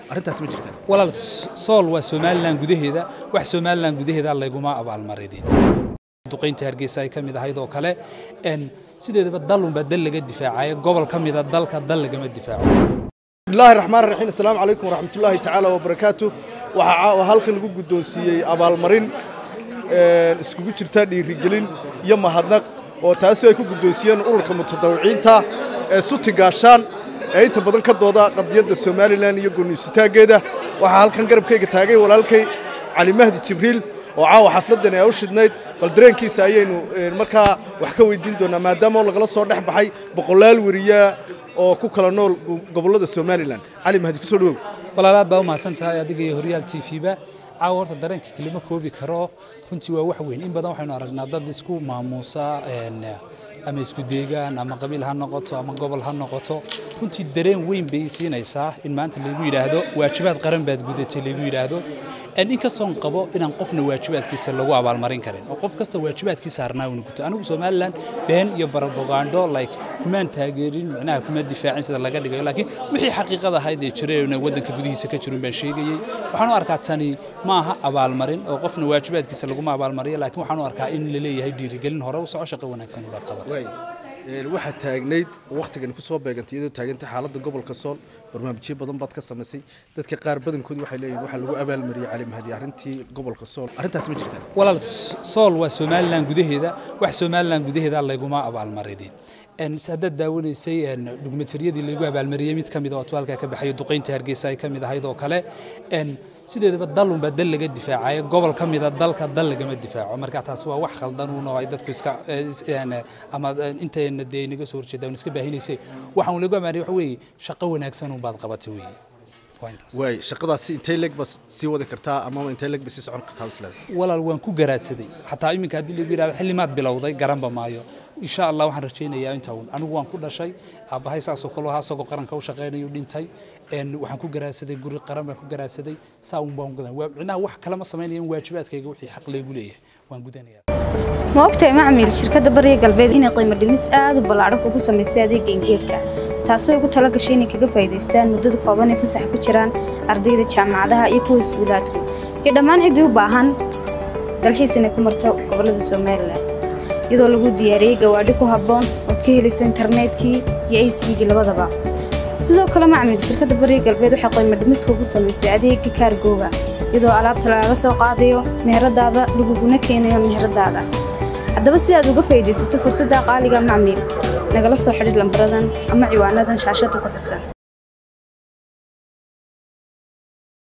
arrintaas ma jirtaa walaal sool waa somalilan gudaheeda wax somalilan gudaheeda layguma abaalmarinin duqaynta hargeysa ay ka mid ahayd oo kale sideedaba dalunbaa dal laga difaacayo gobol ka mida dalka dal lagama difaaco bismillaahi raxmaan raxiim assalaamu calaykum waraxmatullaahi tacaala wabarakaatu waxaa halkan lagu guddoonsiiyey abaalmarin iskugu jirta dhiirigelin iyo mahadnaq oo taasi ay ku guddoonsiiyeen ururka mutadawiciinta ee suti gaashaan ee inta badan ka dooda qadiyadda somalilan iyo gooniisitaaggeeda waxaa halkan garabkayga taagay walaalkay cali mahdi jibriil oo caawa xafladdan ee u shidnayd bal dareenkiisa ayaynu markaa wax ka weydiin doonaa maadaama lagala soo dhex baxay boqolaal weriya oo ku kala nool gobollada somalilan cali mahdi kusoo dhawow walaalaad baa u mahadsan tahay adiga iyo horyaal t v-ba caawa horta dareenka kelima koobi karo runtii waa wax weyn in badan waxaynu aragnaa dad isku maamuusa ama isku deegaan ama qabiil ha noqoto ama gobol ha noqoto runtii dareen weyn bay siinaysaa in maanta laygu yidhaahdo waajibaad qaran baad gudatay laygu yidhaahdo inkastoon qabo inaan qofna waajibaadkiisa lagu abaalmarin karin oo qof kasta waajibaadkiisa harnaa una guto anigu somalilan been iyo barabogando like kumaan taageerin micnaha kuma difaacin sida laga dhigayo laakiin wixii xaqiiqada ahayd ee jirayna waddanka gudihiisa ka jirun baan sheegayey waxaan u arkaa tani ma aha abaalmarin oo qofna waajibaadkiisa laguma abaalmariyo laakiin waxaan u arkaa in la leeyahay dhiirigelin hore u soco shaqo wanaagsan baad qabatay waxaad taagnayd wakhtigan ku soo beegantay iyadoo taagantay xaaladda gobolka sool barnaamijyo badan baad ka samaysay dadka qaar badankood waxay leeyihin waxaa lagu abaalmariyey cali mahdi arrintii gobolka sool arrintaas ma jirtaa walaal sool waa somalilan gudaheeda wax somalilan gudaheeda layguma abaalmarinin haddaad daawanaysay dhugmatariyadii laygu abaalmariyey mid ka mid oo tuwaalka ka baxayo duqaynta hargeysa ay ka mid ahayd oo kale sideedaba dalunbaa dal laga difaacayo gobol ka mida dalka dal lagama difaaco marka taas waa wax khaldanuun oo ay dadku iska ama intayna dee inaga soo horjeeda iska baahinaysay waxaan lagu amaanay waxa weeye shaqo wanaagsan baad qabatay weeye waay shaqadaasi intay leeg ba sii wadi kartaa amaba intay leeg ba sii socon kartaa isleeda walaal waan ku garaadsaday xataa iminka haddii lagu yidhahdo xillimaad bilowday garanba maayo insha allah waxaan rajaynayaa inta uun anigu waan ku dhashay aabbahay saasoo kale ahaa isagoo qaranka u shaqaynayu dhintay waxaan ku garaadsaday guri qaran baan ku garaadsaday saa uun baan gudan micnaha wax kale ma samaynaya in waajibaadkayga wixii xaq laygu leeyahay waan gudanaya ma ogtahay macmiil shirkadda bariga galbeed inay qiimo dhimis aad u ballaadhan kugu samaysay adeegga ingeedhka taasoo ugu tala gashay inay kaga faa'iidaystaan muddada kooban ee fasax ku jiraan ardayda jaamacadaha iyo kuwa iskuulaadka iyo dhammaan ciddii u baahan dalxiis inay ku marto gobollada somalilan iyadoo lagu diyaariyey gawaadhi ku habboon ood ka helayso internetkii iyo aysigii labadaba sidoo kale macmil shirkadda bariga galbeed waxay qiimo dhimis kugu samaysay adeegga kaargooga iyadoo alaabta lagaga soo qaadayo meheradaada laguguna keenayo meheradaada haddaba si aad uga faa'iidaysato fursadda qaaliga macmiil nagala soo xidhiir lambaradan ama ciwaanadan shaashadda ku xusan